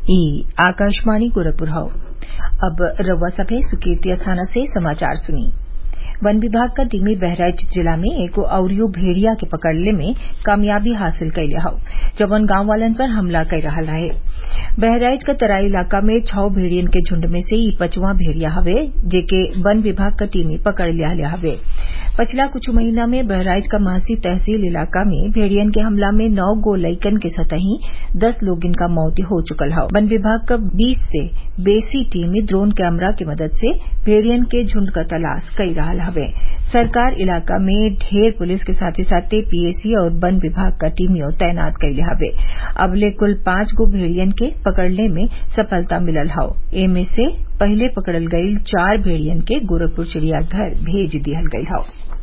ई आकाशवाणी गोरखपुर हौ अब रउआ सभे सुर्केतिया थाना से समाचार सुनी वन विभाग क टीम बहराइच जिला में एगो अउरियो भेड़िया के पकड़ले में कामयाबी हासिल कइले हौ जवन गांव वालन पर हमला कर रहल रहे बहराइच क तराई इलाका में छौ भेड़ियन के झुंड में से ई पचवां भेड़िया हवे जेके वन विभाग क टीम पकड़ लियाले हवे पछिला कुछ महीना में बहराइच क महसी तहसील इलाका में भेड़ियन के हमला में नौ गो लइकन के सतही दस लोगन क मौत हो चुकल हौ वन विभाग क बीस से बेसी टीम ड्रोन कैमरा के मदद से भेड़ियन के झुंड क तलाश कई रहल हवे सरकार इलाका में ढेर पुलिस के साथे साथे पीएसी और वन विभाग क टीमियों तैनात कइले हवे अबले कुल पांच गो भेड़ियन के पकड़ले में सफलता मिलल हौ एमे से पहिले पकड़ल गईल चार भेड़ियन के गोरखपुर चिड़ियाघर भेज दिहल गईल हौ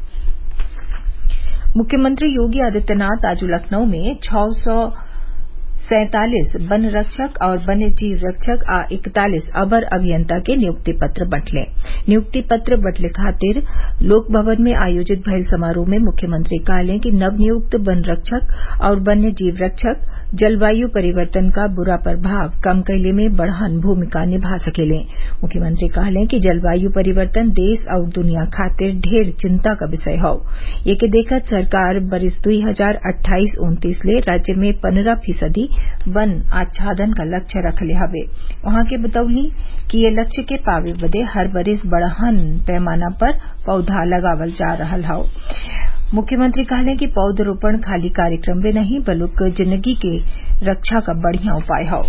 मुख्यमंत्री योगी आदित्यनाथ आज लखनऊ में छह सौ सैंतालीस वन रक्षक और वन्य जीव रक्षक आ इकतालीस अवर अभियंता के नियुक्ति पत्र बंटले नियुक्ति पत्र बंटले खातिर लोक भवन में आयोजित भइल समारोह में मुख्यमंत्री कहले कि नवनियुक्त वन रक्षक और वन्य जीव रक्षक जलवायु परिवर्तन का बुरा प्रभाव कम कैले में बढ़हन भूमिका निभा सकेले मुख्यमंत्री कहले कि जलवायु परिवर्तन देश और दुनिया खातिर ढेर चिंता का विषय हौ एके देखत सरकार बरिस दुई हजार अट्ठाईस उन्तीस ले राज्य में पन्द्रह फीसदी वन आच्छादन का लक्ष्य रखले हवे वहां के बतौली कि ये लक्ष्य के पावे बदे हर बरिस बड़हन पैमाना पर पौधा लगावल जा रहल हौ मुख्यमंत्री कहले कि पौधरोपण खाली कार्यक्रम में नहीं बल्कि जिंदगी के रक्षा का बढ़िया उपाय हौ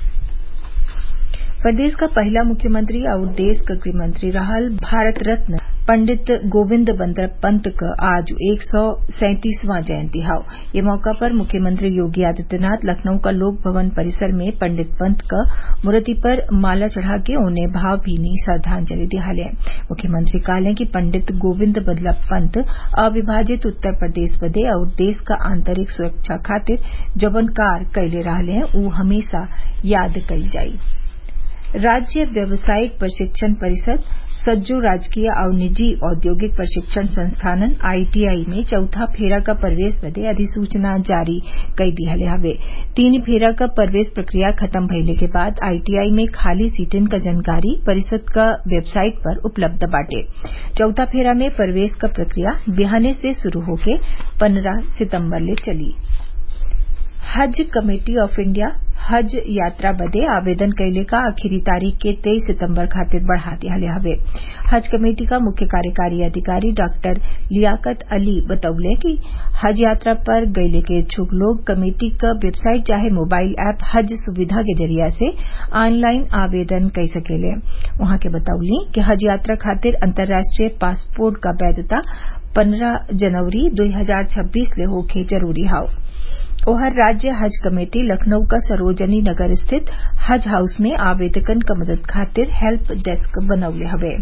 प्रदेश का पहला मुख्यमंत्री और देश का गृहमंत्री रहल भारत रत्न पंडित गोविंद बंदर पंत क आज एक सौ सैंतीसवां जयंती हौ ये मौका पर मुख्यमंत्री योगी आदित्यनाथ लखनऊ का लोक भवन परिसर में पंडित पंत क मूर्ति पर माला चढ़ा के उन्हें भावभीनी श्रद्वांजलि दियाले मुख्यमंत्री कहले कि पंडित गोविंद बल्लभ पंत अविभाजित उत्तर प्रदेश बदे और देश का आंतरिक सुरक्षा खातिर जवन कार्य कैले रहले ऊ हमेशा याद कईल जाई राज्य व्यावसायिक प्रशिक्षण परिषद सज्जो राजकीय और निजी औद्योगिक प्रशिक्षण संस्थानन आईटीआई में चौथा फेरा का प्रवेश बदे अधिसूचना जारी कई दिहले हवे तीन फेरा का प्रवेश प्रक्रिया खत्म भइले के बाद आईटीआई में खाली सीटन का जानकारी परिषद का वेबसाइट पर उपलब्ध बाटे चौथा फेरा में प्रवेश का प्रक्रिया बिहाने से शुरू होके पन्द्रह सितम्बर ले चली हज कमेटी ऑफ इंडिया हज यात्रा बदे आवेदन कैले का आखिरी तारीख के तेईस सितम्बर खातिर बढ़ा दियाले हवे हज कमेटी का मुख्य कार्यकारी अधिकारी डॉक्टर लियाकत अली बतौले कि हज यात्रा पर गैले के इच्छुक लोग कमेटी क वेबसाइट चाहे मोबाइल ऐप हज सुविधा के जरिया से ऑनलाइन आवेदन कर सकेले वहां के बतौली कि हज यात्रा खातिर अंतर्राष्ट्रीय पासपोर्ट का वैधता पन्द्रह जनवरी दो हजार छब्बीस ले होके जरूरी हौ ओहर राज्य हज कमेटी लखनऊ का सरोजनी नगर स्थित हज हाउस में आवेदकन क मदद खातिर हेल्प डेस्क बनौले हवे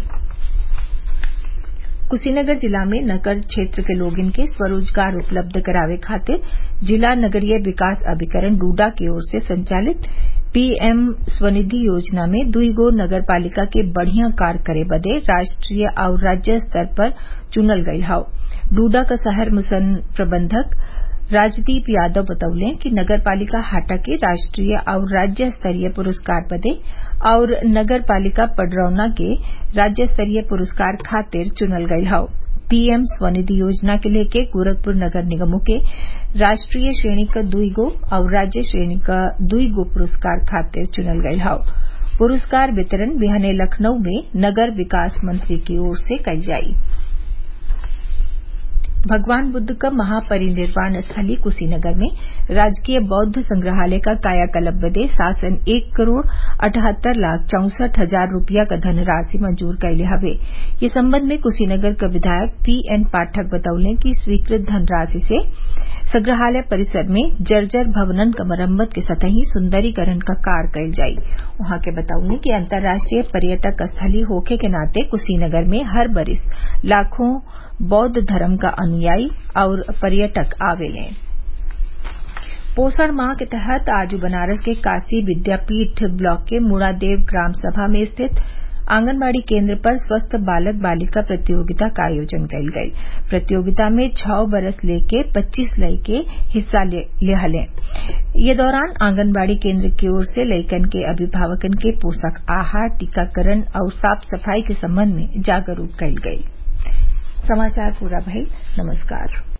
कुशीनगर जिला में नगर क्षेत्र के लोगन के स्वरोजगार उपलब्ध करावे खातिर जिला नगरीय विकास अभिकरण डूडा की ओर से संचालित पीएम स्वनिधि योजना में दुई गो नगर पालिका के बढ़िया कार्य करे बदे राष्ट्रीय और राज्य स्तर पर चुनल गईल हौ डूडा का शहर मिशन प्रबंधक राजदीप यादव बतौले कि नगर पालिका हाटा के राष्ट्रीय और राज्य स्तरीय पुरस्कार बदे और नगर पालिका पडरौना के राज्य स्तरीय पुरस्कार खातिर चुनल गईल हौ पीएम स्वनिधि योजना के लेके गोरखपुर नगर निगमों के राष्ट्रीय श्रेणी का दुई गो और राज्य श्रेणी का दुई गो पुरस्कार खातिर चुनल गईल हौ पुरस्कार वितरण बिहाने लखनऊ में नगर विकास मंत्री की ओर से कईल जाई भगवान बुद्ध का महापरिनिर्वाण स्थली कुशीनगर में राजकीय बौद्ध संग्रहालय का कायाकल्प बदे शासन एक करोड़ अठहत्तर लाख चौसठ हजार रूपया का धनराशि मंजूर कैले हवे ये संबंध में कुशीनगर का विधायक पीएन पाठक बतौले कि स्वीकृत धनराशि से संग्रहालय परिसर में जर्जर भवनन का मरम्मत के सतही सुंदरीकरण का कार्य कैल जाई वहां के बतौले कि अंतर्राष्ट्रीय पर्यटक स्थली होखे के नाते कुशीनगर में हर बरिस लाखों बौद्ध धर्म का अनुयायी और पर्यटक आवेले पोषण माह के तहत आज बनारस के काशी विद्यापीठ ब्लॉक के मुड़ादेव ग्राम सभा में स्थित आंगनबाड़ी केन्द्र पर स्वस्थ बालक बालिका प्रतियोगिता का आयोजन कइल गयी प्रतियोगिता में छः बरस लेके पच्चीस लइके हिस्सा लिहलें ये दौरान आंगनबाड़ी केन्द्र की ओर से लइकन के अभिभावकन के पोषक आहार टीकाकरण आउर साफ सफाई के संबंध में जागरूक कइल गयी